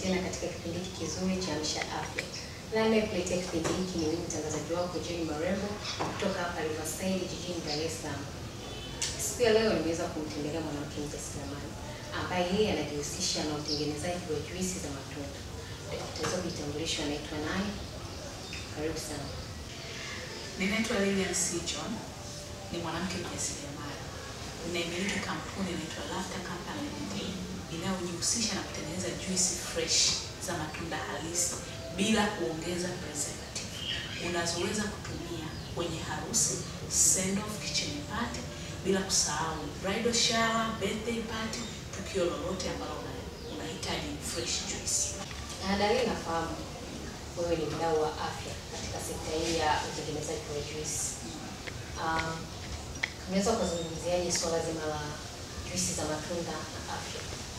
tena katika kipindi hiki kizuri cha Amsha Afya. Na anayekuletea kipindi hiki ni mimi mtangazaji wako Jane Marembo kutoka hapa Riverside jijini Dar es Salaam. Siku ya leo nimeweza kumtembelea mwanamke mjasiriamali ambaye yeye anajihusisha na utengenezaji wa juisi za matunda. Tutaweza kujitambulisha anaitwa nani? Karibu sana. Ninaitwa Lilian C. John, ni mwanamke mjasiriamali. Ninaimiliki kampuni inaitwa Laughter Company Limited inayojihusisha na kutengeneza juisi fresh za matunda halisi bila kuongeza preservative unazoweza kutumia kwenye harusi, send off, kitchen party, bila kusahau bridal shower, birthday party, tukio lolote ambalo una- unahitaji fresh juice. Na Dalili, nafahamu wewe ni mdau wa afya katika sekta hii ya utengenezaji wa juisi. Um, unaweza ukazungumziaje suala zima la juisi za matunda na afya?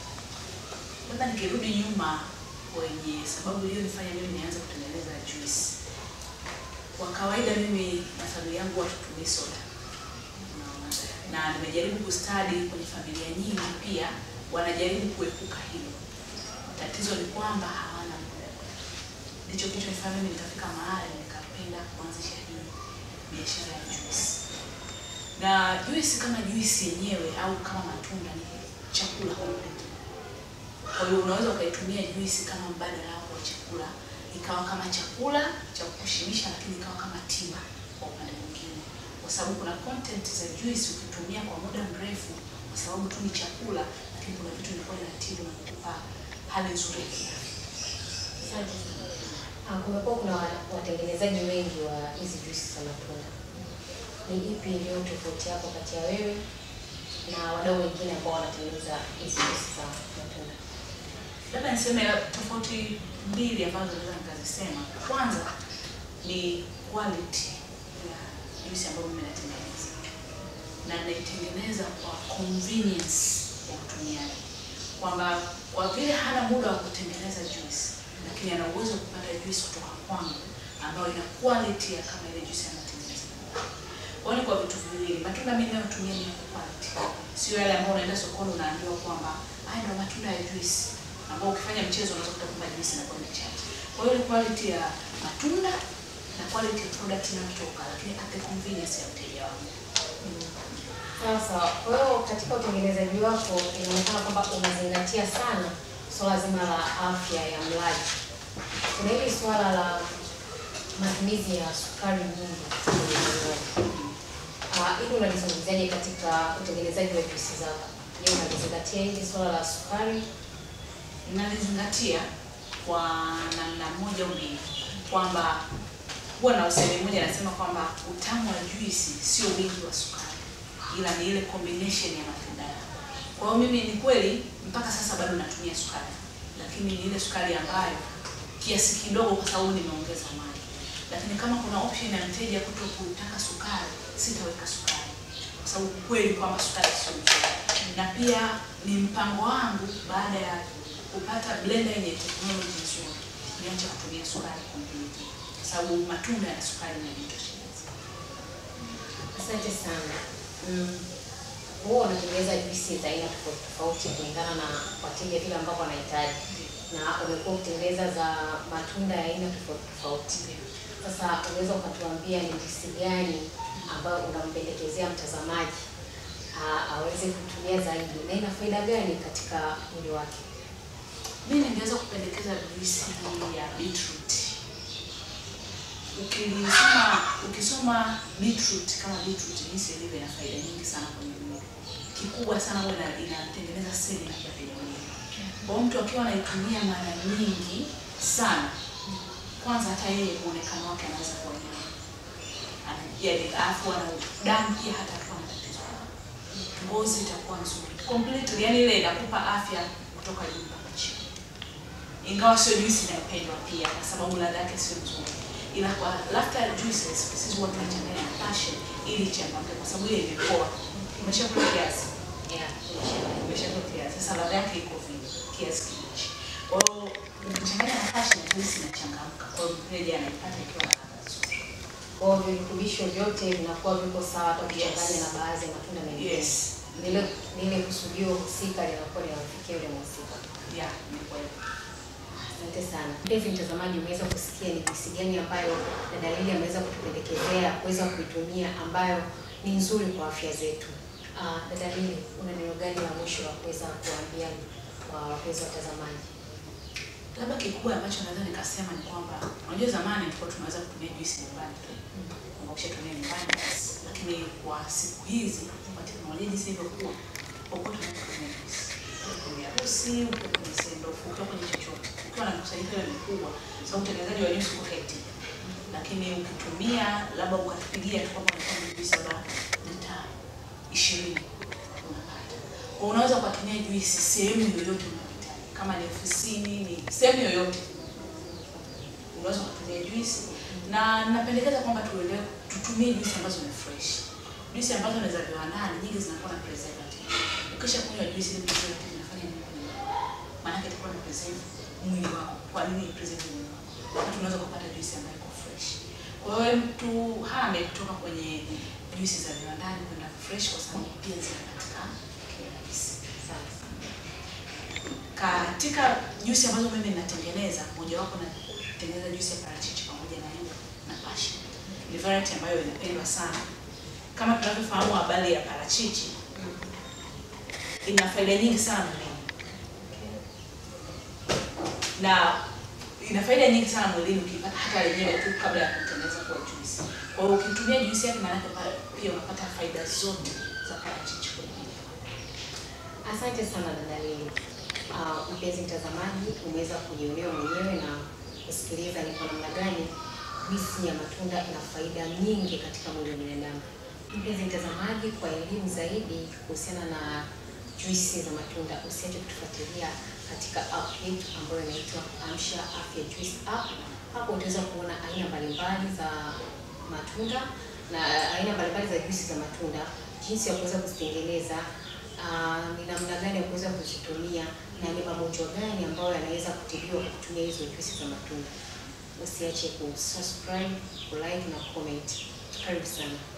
Labda nikirudi nyuma kwenye sababu iliyonifanya mimi nianze kutengeneza juice. Kwa kawaida mimi na familia yangu watu tumii soda, Unaona? na nimejaribu kustadi kwenye familia nyingi pia wanajaribu kuepuka hilo. Tatizo ni kwamba hawana muda. Ndicho kilichonifanya mimi nikafika mahali nikapenda kuanzisha hii biashara ya juice. Na juice kama juice yenyewe au kama matunda ni chakula complete. Kwa hiyo unaweza ukaitumia juisi kama mbadala wako wa chakula, ikawa kama chakula cha kukushibisha, lakini ikawa kama tiba kwa upande mwingine, kwa sababu kuna content za juisi ukitumia kwa muda mrefu, kwa sababu tu ni chakula, lakini kuna vitu vilikuwa inatibu na kukupa hali nzuri ya kiafya. Asante sana. Ah, Kumekuwa kuna wa- watengenezaji wengi wa hizi juisi za matunda. Ni ipi iliyo tofauti yako kati ya wewe na wadau wengine ambao wanatengeneza hizi juisi za matunda? Labda niseme tofauti mbili ambazo naweza nikazisema. Kwanza ni quality ya juisi ambayo mimi natengeneza, na naitengeneza kwa convenience ya mtumiaji, kwamba kwa vile hana muda wa kutengeneza juisi, lakini ana uwezo wa kupata juisi kutoka kwangu ambayo ina quality ya kama ile juisi anatengeneza. Kwa hiyo ni kwa vitu viwili, matunda mimi nayotumia ni ya quality, sio yale ambayo unaenda sokoni unaambiwa kwamba haya ndio matunda ya juisi ambao ukifanya mchezo unaweza kukuta kwamba juisi inakuwa ni chache. Kwa hiyo ni quality ya matunda na quality ya product inayotoka, lakini at the convenience ya mteja wangu. Sasa kwa hiyo katika utengenezaji wako inaonekana kwamba unazingatia sana swala zima la afya ya mlaji. Kuna hili swala la matumizi ya sukari nyingi kwenye vinywaji. Ah, hili unalizungumziaje katika utengenezaji wa juisi zako? Je, unalizingatia hili swala la sukari? Nalizingatia kwa namna moja au mbili, kwamba huwa na usemi mmoja anasema kwamba utamu wa juisi sio wingi wa sukari, ila ni ile combination ya matunda yako. Kwa hiyo mimi ni kweli mpaka sasa bado natumia sukari, lakini ni ile sukari ambayo kiasi kidogo, kwa sababu nimeongeza maji. Lakini kama kuna option ya mteja kuto kutaka sukari, sitaweka sukari, kwa sababu kweli kwamba sukari sio nzuri, na pia ni mpango wangu baada ya kupata blender yenye technology nzuri, niache kutumia sukari completely, kwa sababu matunda yana sukari inajitosheleza. Asante sana. Mm. Huwa unatengeneza juisi za aina tofauti tofauti kulingana na wateja vile ambavyo wanahitaji, na umekuwa ukitengeneza za matunda ya aina tofauti tofauti. Sasa unaweza ukatuambia ni juisi gani ambayo unampendekezea mtazamaji ah, aweze kutumia zaidi na ina faida gani katika mwili wake? Mimi ningeweza kupendekeza juisi hii ya beetroot. Ukisoma ukisoma beetroot kama beetroot jinsi ilivyo ina faida nyingi sana kwenye mwili. Kikubwa sana huwa ina- inatengeneza seli na kwenye mwili. Kwa hiyo mtu akiwa anaitumia mara nyingi sana, kwanza hata yeye muonekano wake anaweza kuwa ni yaani alafu ana damu pia hata akiwa na tatizo la ngozi itakuwa nzuri completely, yani ile inakupa afya kutoka juu mpaka chini ingawa sio juisi inayopendwa pia kwa sababu ladha yake sio nzuri, ila kwa laughter juices sisi huwa tunachanganya na passion ili ichangamke, kwa sababu ile imepoa, umeshakula kiasi, Yeah. umeshakula kiasi, sasa ladha yake iko vile kiasi kibichi. Kwa hiyo ukichanganya na passion, juisi inachangamka, kwa hiyo mteja anaipata ikiwa na ladha nzuri. Kwa hiyo virutubisho vyote vinakuwa viko sawa hata ukichanganya Yes. na baadhi ya matunda mengine. Yes, Lile lile kusudio husika linakuwa linamfikia yule mhusika. yeah, ni kweli. Asante sana mpenzi mtazamaji, umeweza kusikia ni jinsi gani ambayo dada Lily ameweza kutupendekezea kuweza kuitumia ambayo ni nzuri kwa afya zetu. Uh, dada Lily, una neno gani la mwisho wa kuweza kuambia kwa wapenzi watazamaji? Labda kikubwa ambacho naweza nikasema ni kwamba unajua zamani tulikuwa tunaweza kutumia juisi nyumbani tu. Kwamba ukishatumia nyumbani basi. Lakini kwa siku hizi kwa teknolojia jinsi ilivyokuwa, popote unaweza kutumia juisi. Ukiwa kwenye harusi, ukiwa kwenye sendoff, ukiwa kwenye chochote. Ukiwa na mkusanyiko ile mikubwa, sababu utengenezaji wa juisi uko hectic. Lakini ukitumia labda ukatupigia tu kwamba unataka juisi labda lita 20 unapata. Kwa unaweza kutumia juisi sehemu yoyote unayohitaji. Kama ni ofisini, ni sehemu yoyote unaweza kutumia juisi na napendekeza kwamba tuelewe tutumie juisi ambazo ni fresh. Juisi ambazo ni za viwandani nyingi zinakuwa na preservative. Ukisha kunywa juisi ile preservative inafanya nini kwenye mwili? Maana yake itakuwa na preserve mwili wako. Kwa nini preserve mwili wako? Wakati unaweza kupata juisi ambayo iko fresh. Kwa hiyo mtu hame kutoka kwenye juisi za viwandani kwenda fresh kwa sababu pia zinapatikana kirahisi. Asante sana. Katika juisi ambazo mimi ninatengeneza, mojawapo natengeneza juisi ya parachichi pamoja na embe na passion. Ni variety ambayo inapendwa sana. Kama tunavyofahamu habari ya parachichi, ina faida nyingi sana mwilini na ina faida nyingi sana mwilini ukipata hata lenyewe tu kabla ya kutengeneza kwa juisi. Kwa hiyo ukitumia juisi yake, maana yake pa- pia unapata faida zote za parachichi kwenye mwili. Asante sana dada Lily. Uh, mpenzi mtazamaji, umeweza kujionea mwenyewe na kusikiliza ni kwa namna gani juisi ya matunda ina faida nyingi katika mwili wa binadamu. Mpenzi mtazamaji, kwa elimu zaidi kuhusiana na juisi za matunda, usiache kutufuatilia katika app yetu ambayo inaitwa Amsha Afya Juice app. Hapo utaweza kuona aina mbalimbali za matunda na aina mbalimbali za juisi za matunda, jinsi ya kuweza kuzitengeneza Ah, ni namna gani ya kuweza kuzitumia na ni magonjwa gani ambayo yanaweza kutibiwa kwa kutumia hizo juisi za matunda. Usiache kusubscribe, kulike na comment. Karibu sana.